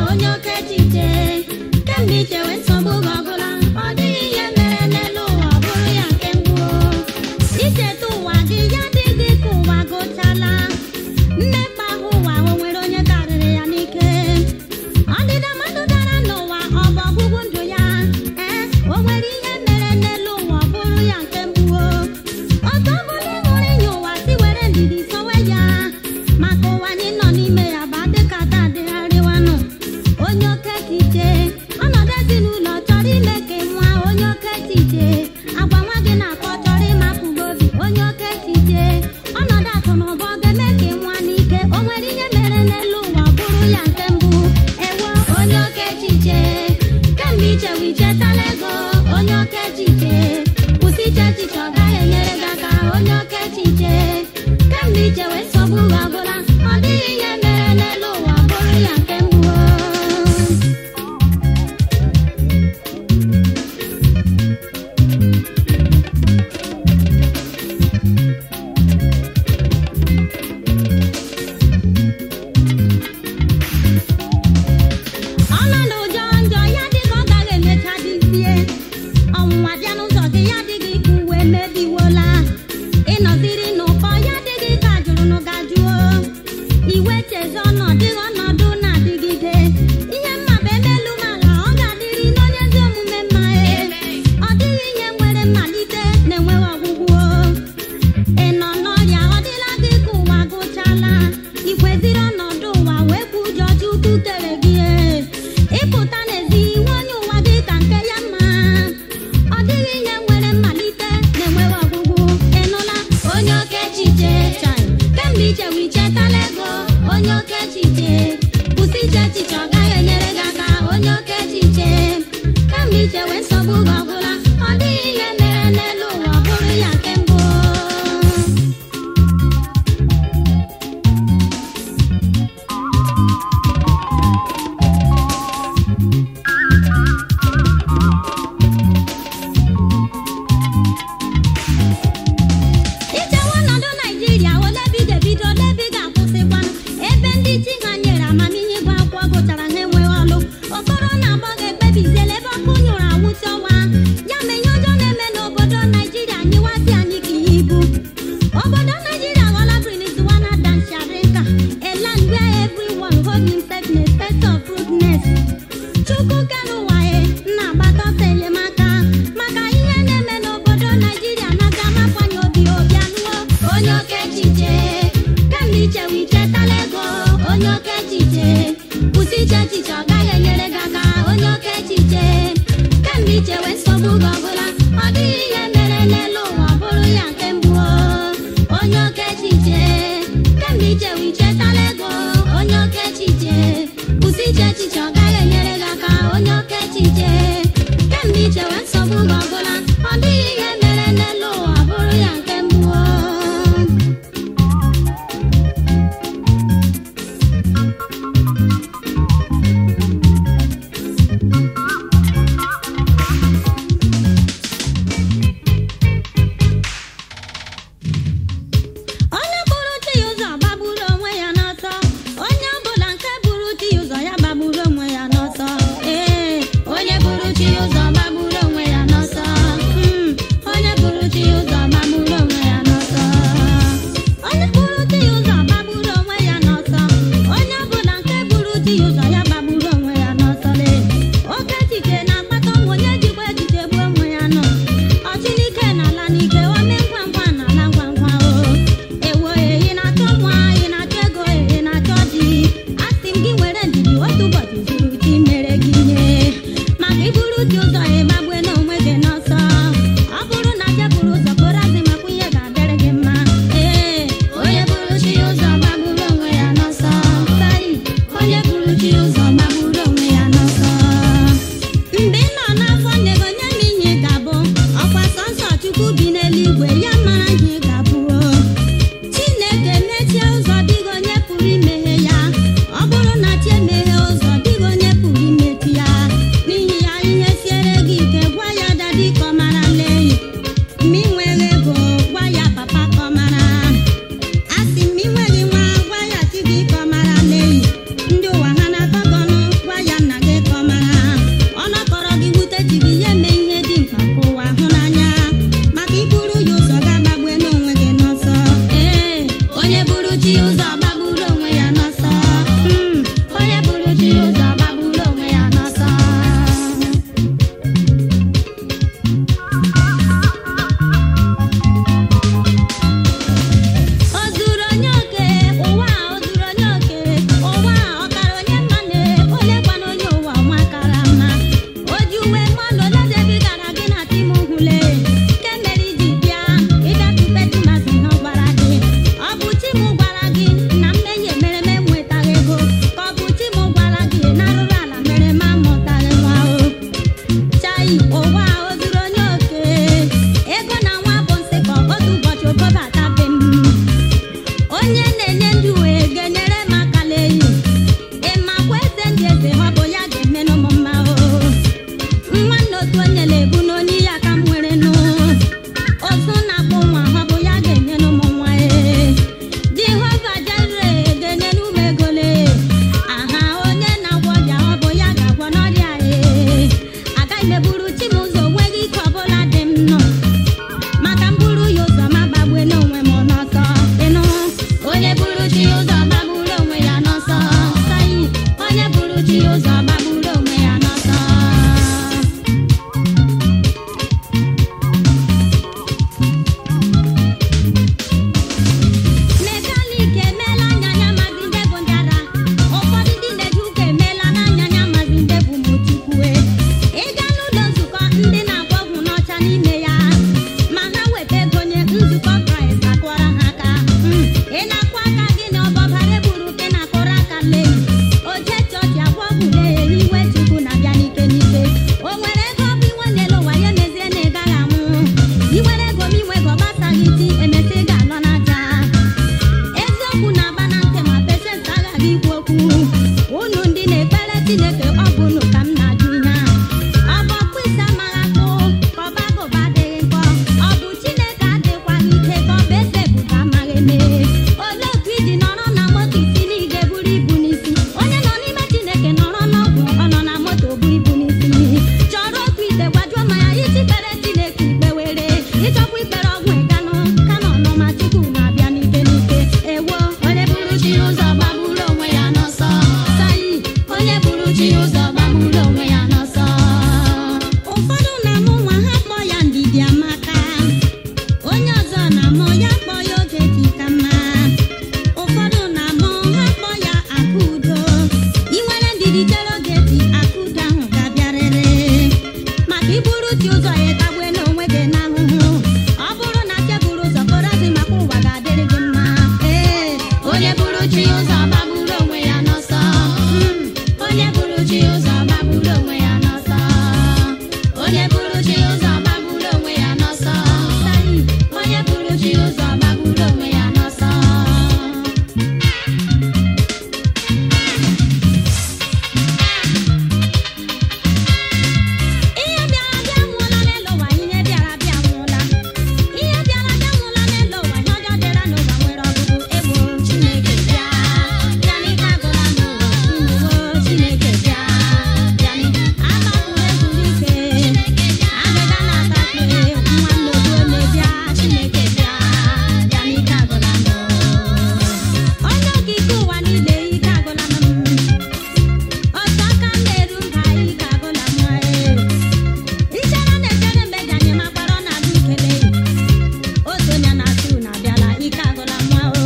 onye oke echiche kemgbe ichewe nsogbu gị ọbụla ọ dịghị ihe mere n'elu ụwa ọ bụrụ ya nke mbụ icheta ụwa gị ya dịghị ka ụwa gụchala mmekpa ahụ ụwa o nwere onye karịrị ya n'ike ọdịda mmadụ dara n'ụwa ọ bụ ọgwụgwụ ndụ ya ee o nwere ihe mere n'elu ụwa ọ bụrụ ya nke mbụ otu ọ bụla ị hụrụ inye ụwa si were ndidi sowe ya maka ụwa anyị nọ n'ime ya bụ adịka taa adịgharịwanụ onye oke echiche ọnọdụ ezinụlọ chọrọ ime ka ị nwa onye oke echiche agwa nwa gị na-akọ chọrọ ịmapụ gị obi onye oke echiche ọnọdụ akụ na ụba ọ ga-eme ka ị nwa n'ike o nwere ihe mere n'elu ụwa ọ bụrụ ya nke mbụ ewo onye oke echiche kemgbe ichewe ichetala ego onye oke echiche kwụsị iche echiche ọ gaghị enyere gị aka onye oke echiche kemgbe ichewe nsogbu gị ọbụla ọ dịghị ihe mere n'elu ụwa ọ bụrụ ya nke mbụ ọnọdụ ụjọ njọ ya dịka ọ gaghị emecha dịzie ọnwụnwa bịa n'ụzọ gị ya dịghị ka uwe mebiwola ịnọziri n'ụkọ ya dịghị ka jụrụ n'ụgajụo iwe chezi ọnọdụ ọnọdụ na-adịgide ihe mma bụ ebe elu m ala ọ ga-adịrị n'onye ezi omume mma e ọ dịghị ihe nwere mmalite na-enweghị ọgwụgwụ ị nọ n'ọrịa ọ dịla gị ka ụwa gụchala ikweziri ọnọdụ ụwa wee bụ ụjọ chukwu tere gị ịpụta n'ezi nwe onye ụwa gị ka nke ya mma ọ dịghị ihe nwere mmalite na-enweghị ọgwụgwụ ịnụla onye oke echiche chai kemgbe ichewe ichetala ego onye oke echiche kwụsị iche echiche ọ gaghị enyere gị aka onye oke echiche kemgbe ichewe nsogbu gị ọgwụla ọ dịghị ihe mere n'elu ụwa ọ bụrụ ya nke mbụ ichewe ọnọdụ naijiria ole ebe ị ga-ebido ole ebe ị ga-akwụsịkwanụ ebe ndị chi ha nyere amamihe ịgụ akwụkwọ gụchara ha enweghị ọlụ okoro na agbọ ga-ekpebiziela ebe ọkụ nyụrụ anwụsị ọnwa ya ma ihe ọjọọ na-eme n'obodo naijiria nyịwasị anyị ka ihe ibu obodo naijiria ghọla briniziwana dansharinka a land where everyone hold himself in a state of rudeness chukwu kere ụwa e na-agbata ọsọ enyemaka maka ihe na-eme n'obodo naijiria na-aga amakwanye obi obi anụwo onye oke echiche kemgbe ichewe ichetala ego onye oke echiche kwụsị iche echiche ọ gaghị enyere gị aka onye oke echiche kemgbe ichewe nsogbu gị ọbụla ọ dịghị ihe mere n'elu ụwa ọ bụrụ ya nke mbụ onye oke echiche kemgbe ichewe ichetala ego onye oke echiche kwụsị iche echiche ọ gaghị enyere gị aka onye oke echiche kemgbe ichewe nsogbu gị ọbụla ọ dịghị ihe mere n'elu ụwa ọ bụrụ ya nke mbụ onye bụrụ chi ya ụzọ gbagburu onwe ya n'ọsọ onye ọbụla nke bụrụ chi ya ụzọ ya gbagburu onwe ya n'ọsọ ee onye bụrụ chi ya ụzọ gbagburu onwe ya n'ọsọ Mm, onye bụrụ chi ya ụzọ gbagburu onwe ya n'ọsọ onye bụrụ chi ya ụzọ gbagburu onwe ya n'ọsọ onye ọbụla nke bụrụ chi ya ụzọ ya gbagburu onwe ya n'ọsọ lee oke echiche na-akpata ọnwụ onye jikwa echiche gbuo onwe ya nọ ọchị n'ike na ala n'ike ome ngwa ngwa na ala ngwa ngwa o ewo ehi na-achọ nwa ị na-achọ ego ehi na-achọ di asị m gị were ndidi otu ụbọchị zuru chi mere gị ihe maka iburu chi ụzọ ya ịgbagbue n'onwe gị n'ọsọ ọ bụrụ na je buru ụzọ kporo azị makwa ihe ga-adịrị gị mma ee onye buru chi ụzọ gbagburu onwe ya n'ọsọ tai onye buru chi ụzọ gbagburu onwe ya n'ọsọ mgbe ị nọ n'afọ nne gị onye ma ihe ị ga-abụ ọkwa sọnsọ chukwu bi n'eluigwe ya mara ihe ị ga-abụ chineke mechie ụzọ dịghị onye pụrụ imeghe ya ọ bụrụ na chi emeghe ụzọ dịghị onye pụrụ imechi ya n'ihi ya ihe siere gị ike gwa ya dadi ka ọ mara lee ma ị nweghị ego gwa ya papa ka ọ mara asị m ị nweghị nwa gwa ya chi gị ka ọ mara lee ndị ụwa ha na-akọ gị chineke ọ bụ unu ka m na-ajụ ihe ahụ ọ bụ ọkpụ isi amaghị akpụ ka ọba agụba adịghị nkọ ọ bụ chineke adịkwaghị ike ka ọ bụ eze ebube amaghị eme olee otu iji nọrọ na moto isi na ị ga-eburu ibu n'isi onye nọ n'ime chineke nọrọ n'ọgwụ ọ nọ na moto bu ibu n'isi chọrọ otu ite gwajuo ma ya iji kpere chineke ikpe were ịchọkwa ikpere ọgwụ ịganụ ka nọ nọ ma chukwu na-abịa n'ike n'ike ewo onye buru chi ụzọ gbagburu onwe ya n'ọsọ sayi onye buru chi ụzọ gbagburu onwe ya n'ọsọ ụfọdụ na-amụ nwa ha kpọ ya ndidi amaka onye ọzọ na-amụ ya kpọ ya oge dị ka mma ụfọdụ na-amụ ha kpọ ya akụ udo ị nwere ndidi chere oge dị akụ udo ahụ ga-abịarịrị maka iburu chi ụzọ ya tagbe n'onwe gị n'ahụhụ ọ bụrụ na nke buru ụzọ kpọrọzi maka ụwa ga-adịrị gị mma ee onye buru chi ụzọ gbagburu onwe ya n'ọsọ Mm, onye buru chi ụzọ gbagburu onwe ya n'ọsọ onye buru chi ụzọ gbagburu onwe ya n'ọsọ Sayi, onye buru chi ụzọ gbagburu onwe ya n'ọsọ ihe bịara bịa nwụọla n'elu ụwa ihe bịara bịa nwụọla ihe bịara bịa nwụọla n'elu ụwa ihe ọjọọ dịra n'ụwa nwere ọgụgụ egbo chineke bịa bịa n'ike agụla n'ụwa inuwo chineke bịa bịa n'ike agbapụrụ ezuru ike agịga na-atakpe nwa nnukwu onye bịa chineke bịa bịa n'ike agụla n'ụwa onye okike ụwa niile ike agụla m otu aka m na-eru mba ike agụla m ee ichere na-echere mgbe ji anyị makwara ọ na-adị ikele otu onye na-atụ na abịala ike agụla nwa o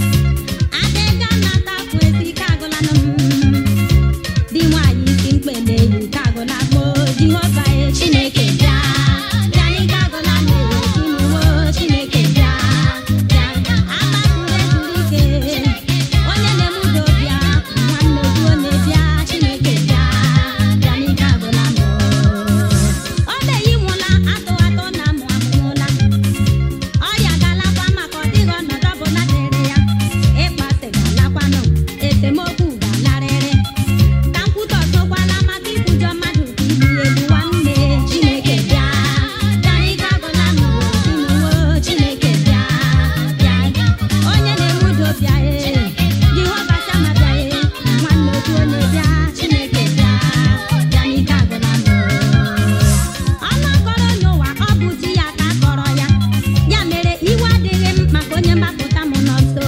adịga na-ata afụ ezi ike agụla nụ m di nwaanyị isi mkpele ike agụla gboo jehova e chineke bịa bịa n'ike agụla m inuwo chineke bịa bịa agbapụrụ ezuru ike onye na-eme udo bịa nwanne otu onye bịa chineke bịa bịa n'ike agụla m ọ na-eyi nwụla atụ atụ na amụ amụmụla ọrịa ga-alakwa maka ọ dịghị ọnọdụ ọbụla dịrị ya ịkpasị ga-alakwanụ esemokwu ga-alarịrị ka nkwutọ sokwala maka ikwujọ mmadụ ka igbu ya egbu nwanne chineke bịa bịa n'ike agụla m inuwo chineke bịa bịa onye na-enwe udo bịa e jehova shama bịa e nwanne otu onye bịa chineke bịa bịa n'ike agụla m ọnụ akọrọ n'ụwa ọ bụ di ya ka akọrọ ya ya mere iwe adịghị m maka onye mgbapụta m nọ nso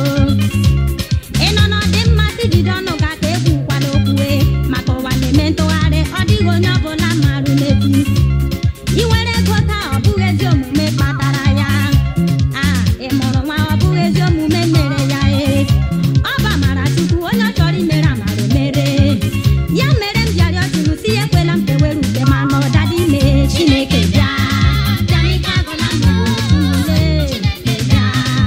ị nọ n'ọdị mmasị jide ọnụ ga ka egwu kwala okwue maka ụwa na-eme ntụgharị ọ dịghị onye ọbụla marụ n'etu ị nwere ego taa ọ bụghị ezi omume kpatara ya a ị mụrụ nwa ọ bụghị ezi omume mere ya ee ọ bụ amara chukwu onye ọ chọrọ imere amara mere ya mere m ji arịọ chukwu si ya ekwela m kewere uke ma na ọdada ime chineke bịa bịa n'ike agụla m ule bịa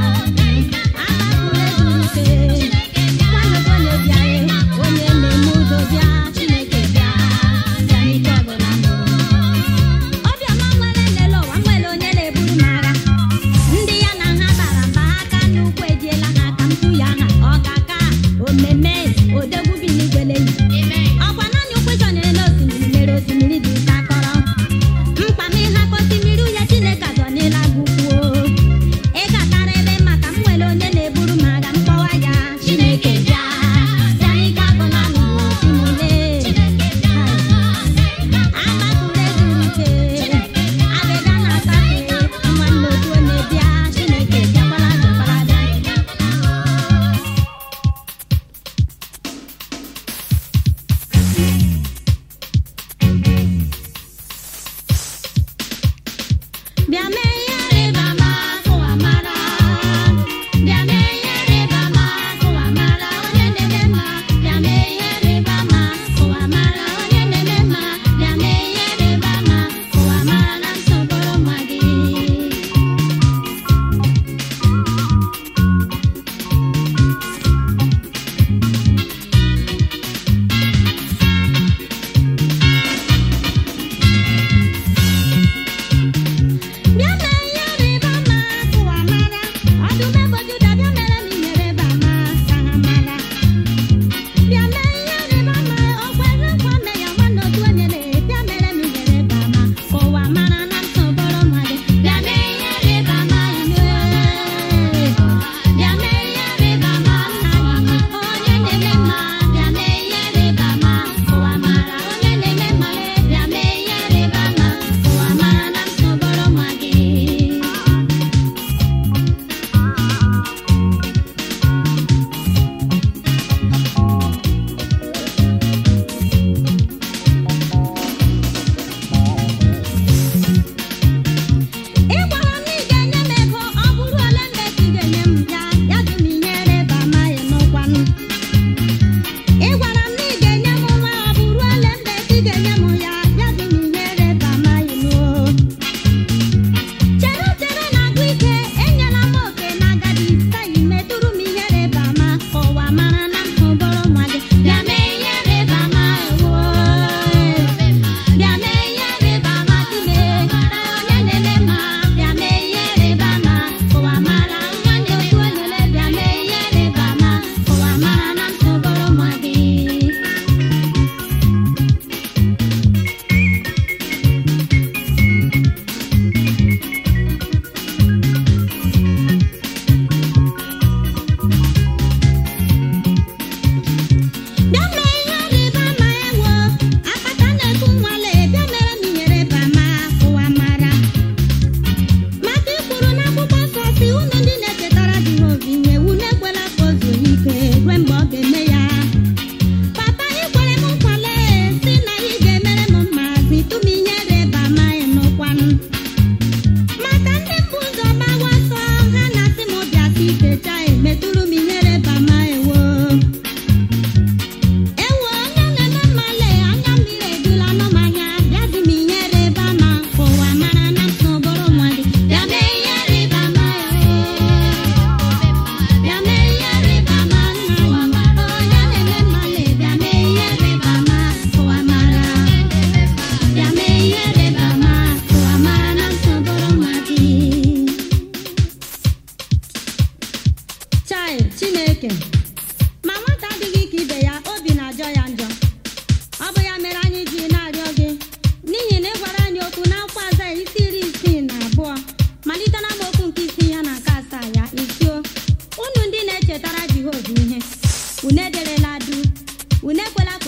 agbapụrụ ezuru ike nwanne gị onye bịa e onye na-eme udo bịa chineke bịa bịa n'ike agụla m obiọma nwere nlele ụwa nwere onye na-eburu m agha ndị ya na ha bara mba ha aka n'ukwu ejiela ha aka ntụ ya ha ọ ga-aka omeme odegwu bi n'igwele yi ọkwa na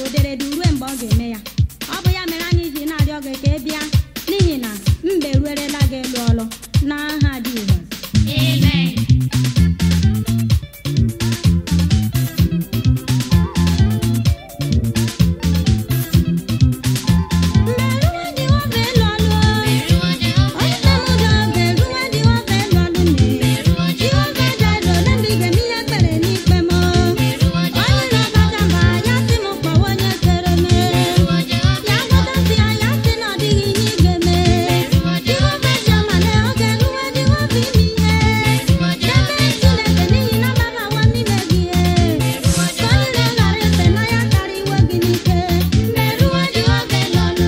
oderede rue mgbe ọ ga-eme ya ọ bụ ya mere anyị ji na-arịọ gị ka ị bịa n'ihi na mbe ruerela gị elu ọlụ n'aha Jizọs Amen. mberuwe Jehova elu ọlụ Meruo Jehova onye nna m ụjọ beruwe Jehova elu ọlụ nne Meruo Jehova jalo ole mgbe ị ga-eme ihe kpere n'ikpe m Meruo onye na-abacha mba ya sị m kpọwa onye kere m Meruo Jehova ya gọdọsi ya ya sị na ọ dịghị ihe ị ga-eme Jehova shamale ọ ga-eruwe Jehova ime ihe Dabere Chineke n'ihi na mbabawa n'ime gị ka onye na-aghara efe na ya kara iwe gị n'ike mmeruwe Jehova elu ọlụ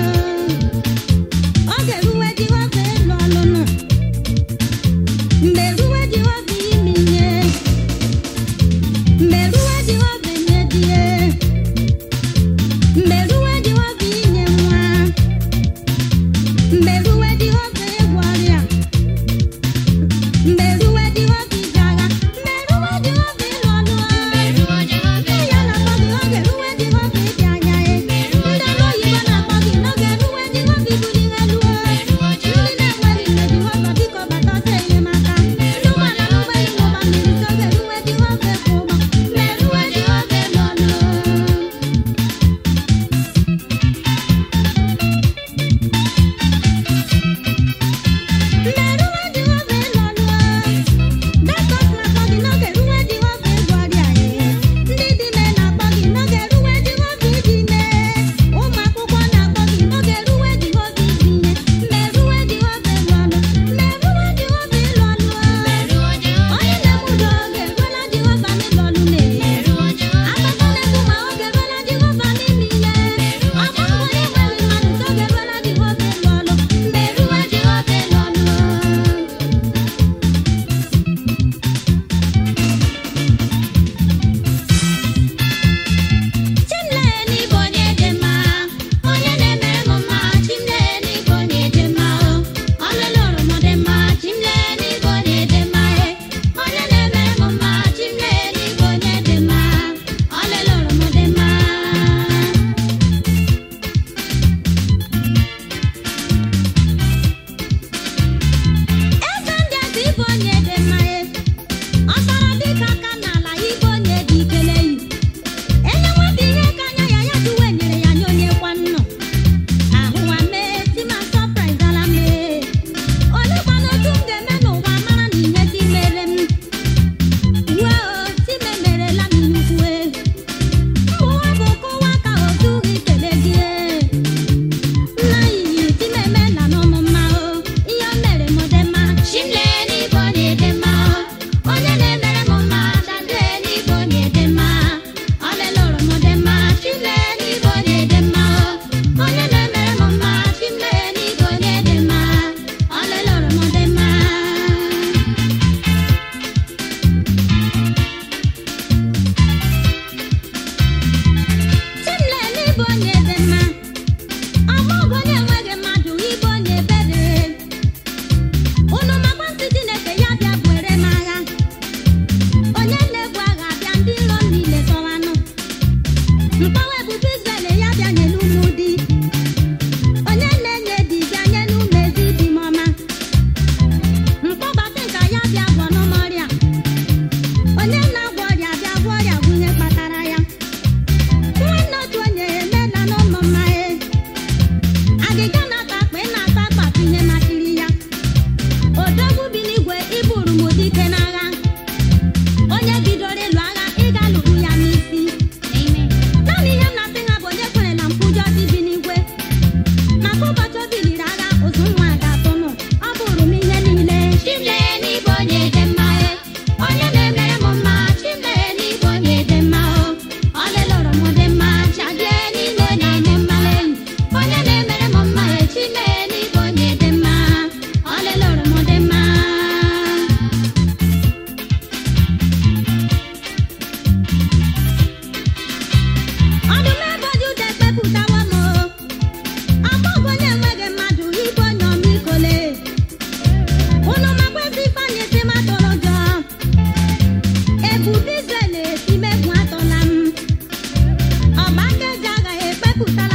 ọ ga-eruwe Jehova elu ọlụ nụ mgbe ruwe Jehova ime ihe mgbe ruwe Jehova enye di ya mgbe ruwe Jehova inye nwa mgbe ruwe Jehova ịgwọ ọrịa mgbe ruwe Jehova ije agha mgbe ruwe Jehova ịlụ ọlụ Meruo Jehova ya na-akpọ gị oge ruwe Jehova ịbịa anya ya ndị ọrụ oyibo na-akpọ gị n'oge ruwe Jehova ibuli ihe luo ndị na-enweghị nne Jehova biko bata ọsọ enyemaka ndị ụgbọala n'ụgbọelu n'ụgbọ mmiri si oge ruwe Jehova ekwe ụgbọ mgbe ruwe Jehova ịlụ ọlụ mmeruwe Jehova ịlụ ọlụ Dọkịta na-akpọ gị n'oge ruwe Jehova ịgwọ ọrịa ya ndị dị ime na-akpọ gị n'oge ruwe Jehova iji ime ụmụ akwụkwọ na-akpọ gị n'oge ruwe Jehova iji ihe mmeruwe Jehova ịlụ ọlụ mmeruwe Jehova ịlụ ọlụ Meruo Jehova onye na-eme udo oge eruola Jehova n'ịlụ ọlụ na Meruo Jehova akụkọ na-egbu ma oge eruola Jehova n'ime ihe ọkwa onye nwere mmadụ so oge eruola Jehova ịlụ ọlụ mmeruwe Jehova ịlụ ọlụ Chimleni bụ onye dị mma, onye na-emere m mma. Chimleni bụ onye dị mma, ọlụlụrụ m dị mma. Chimleni bụ onye dị mma, onye na-emere m mma. Chimleni bụ onye dị mma, ọlụlụrụ m dị mma. Eze ndị eze ịbụ onye dị mma, ọ sọrọ dịka aka n'ala ịbụ onye dị ikele yi. enye nwata ihe ka anya ya ya duwe nyere ya nye onye kwa nnụ ahụwa mee tima sọpraịz ala mee olekwana otu m ga-eme n'ụwa mara na ihe ti mere m uwe o time merela m nnukwu ụwa bụ kụwa ka otu gị kele gị nna yiyi time emela n'ụmụ mma o ihe o mere m dị mma Chimleni bụ onye dị mma onye na-emere m mma Dadeni bụ onye dị mma Ọlelụrụ m dị mma Chimleni bụ onye dị mma Onye na-emere m mma Chimleni bụ onye dị mma Ọlelụrụ m dị mma Chimleni bụ onye dị mma ọma bụ onye enweghị mmadụ ịbụ onye ebere unu makwa nsị Chineke ya bịa buere m agha onye na-ebu agha bịa ndị iro m niile tọwanụ mkpọwa ebube Izrel ya bịa nyelu ụmụ di onye na-enye di bịa nyelu ụmụ ezi di m ọma mkpọbata nka ya bịa gwọnụ m ọrịa onye na-agwọ ọrịa bịa gwọ ọrịa bụ ihe kpatara ya nwanne otu onye emela n'ụmụ mma e agịga na-ata akpa ị na-ata akpatụ ihe masịrị ya odogwu bi n'igwe iburu m dike n'agha onye bidoro ịlụ agha ịga lụrụ ya n'isi Amen naanị ihe m pụtala